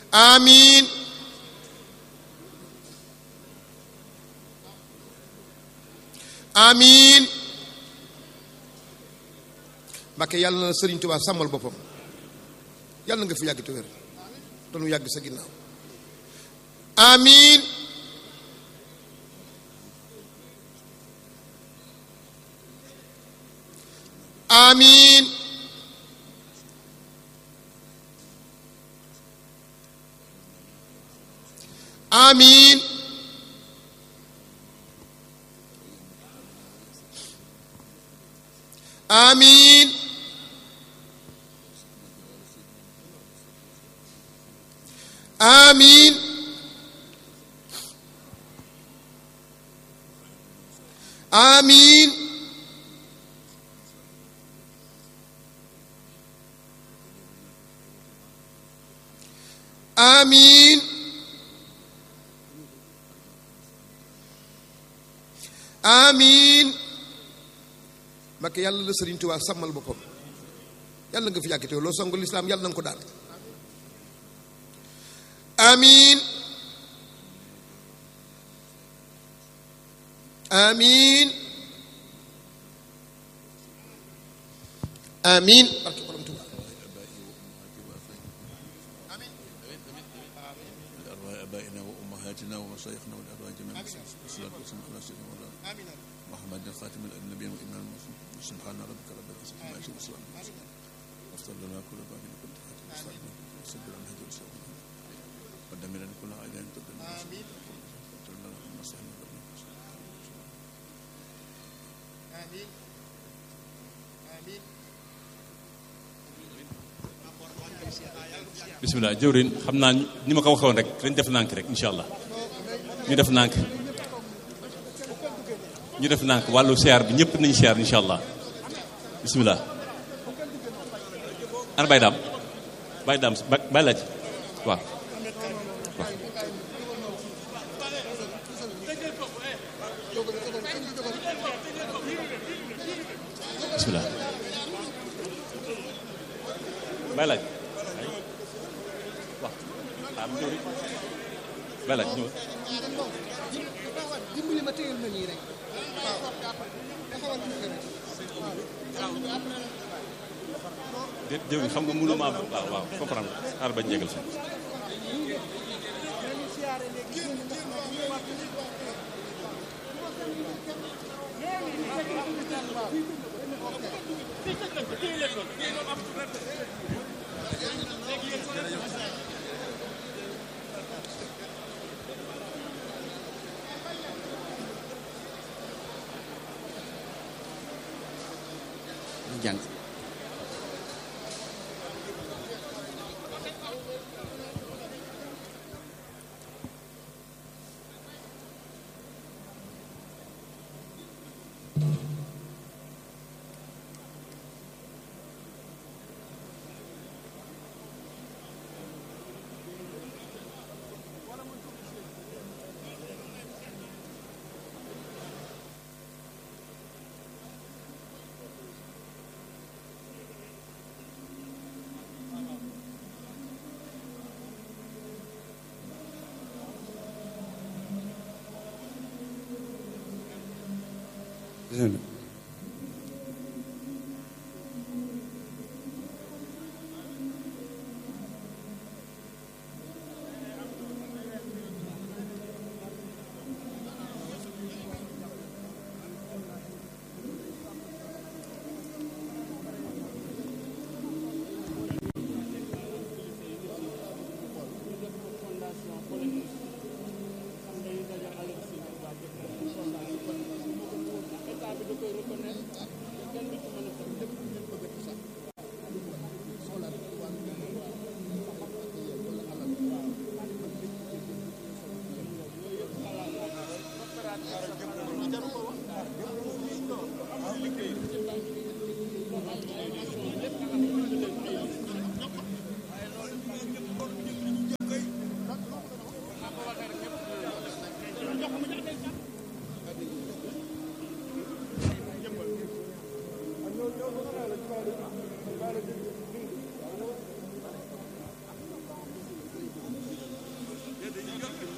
amiin amiin Mbàkke yàlla na Sëriñ Tuubaa sàmmal boppam yàlla nga fi yàgg te wér te nu yàgg sa ginnaaw amiin amiin amiin amiin amiin amiin amiin amiin Mbakke yàlla la Sëriñ Tuubaa sàmmal boppam yàlla nga fi yàgg te loo songu lislaam yàlla na nga ko daal amiin amiin amiin barke borom Tuubaa لأرواح آبائنا وأمهاتنا ومشايخنا والأرواح جميعا والصلاة والسلام على سيدنا مولانا محمد الخاتم النبي وإمام المرسلين سبحان ربك رب العزة عما يصفون وسلام على المرسلين وافتح لنا كل باب كل حاجة وصلنا وسبر عن هدي وسلم ودمر لنا كل عداء تدل آمين وتولنا اللهم صل على amiin amiin bisimilah jëwrin xam naa ni ma ko waxoon rek dañ def nànk rek incha allah ñu def nànk ñu def nànk wàllu siyaar bi ñëpp nañ siyaar incha allah bisimilah ana bay daam bay daam bay laaj waaw waaw bisimilah bay laaj am jëwri bay laaj ñëw dimbali ma téyel ma nii rek déet jëwri xam nga mënu ma am waaw waaw comprendre xaar bañ jégal fi jàng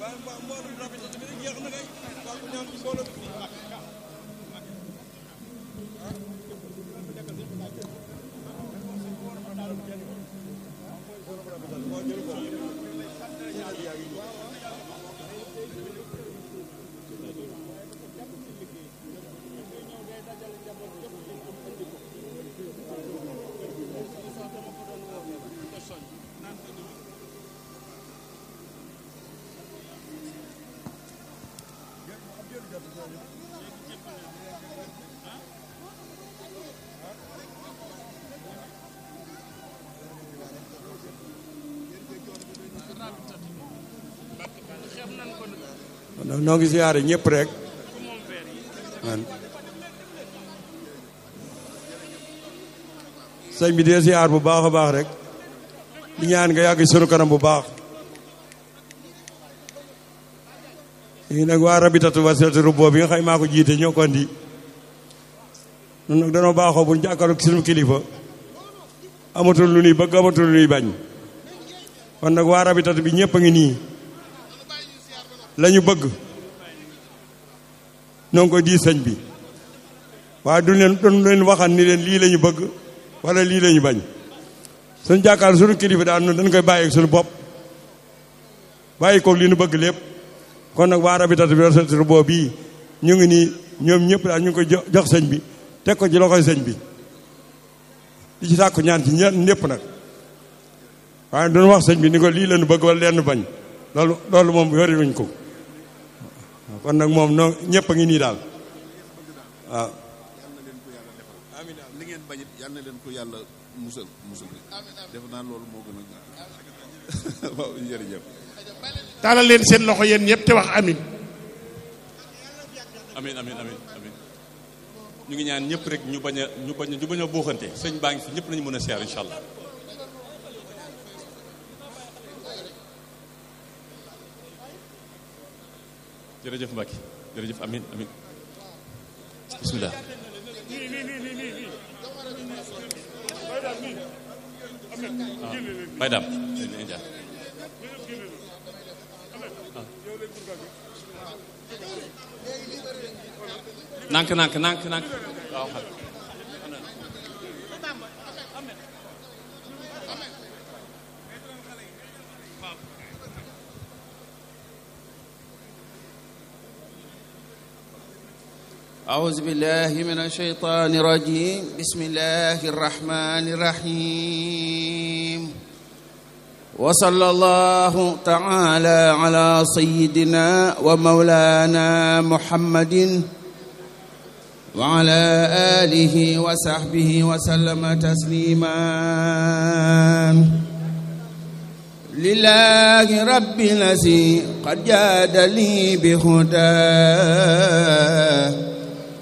noo ngi siyaare ñëpp rek man sëñ bi dee siyaar bu baax a baax rek di ñaan nga yàgg sunu kanam bu baax léegi nag waa rabitatu wasilatu rubboo bi nga xay maa ko jiite ñoo ko andi nun nag danoo baaxoo bu jàkkaarloog sunu kilifa amatul lu nuy bëgg amatul lu nuy bañ kon nag waa rabitatu bi ñëpp a ngi nii lañu bëgg ñoo ngi koy di sëñ bi waaye du leen du leen waxan ni leen lii la ñu bëgg wala lii la ñu bañ suñu jàkkaar suñu kilifa daal noonu dañ koy bàyyi ak suñu bopp bàyyi ko li nu bëgg lépp kon nag waa rabitatu bi rasaturu boo bii ñu ngi nii ñoom ñëpp daal ñu ngi koy jox sëñ bi teg ko ci loxoy sëñ bi di ci sàkku ñaan ci ñeen ñëpp nag waaye duñu wax sëñ bi ni ko lii la ñu bëgg wala leen bañ loolu loolu moom yori wuñ ko kon nag moom noo ñëpp a ngi nii daal waaw li ngeen bañit yal na leen ko yàlla musal musal def naa loolu moo gën a waaw jërëjëf taalal leen seen loxo yéen ñëpp te wax amin amin amin amin amin ñu ngi ñaan ñëpp rek ñu bañ a ñu bañ a ñu bañ a buuxante sëñ baa ngi fi ñëpp nañu mën a seer incha allah jërëjëf Mbacke jërëjëf amin amin bismillah bay daam nank nank nank nank waaw xam أعوذ بالله من الشيطان الرجيم بسم الله الرحمن الرحيم وصلى الله تعالى على سيدنا ومولانا محمد وعلى آله وصحبه وسلم تسليما لله رب الذي قد جاد لي بهداه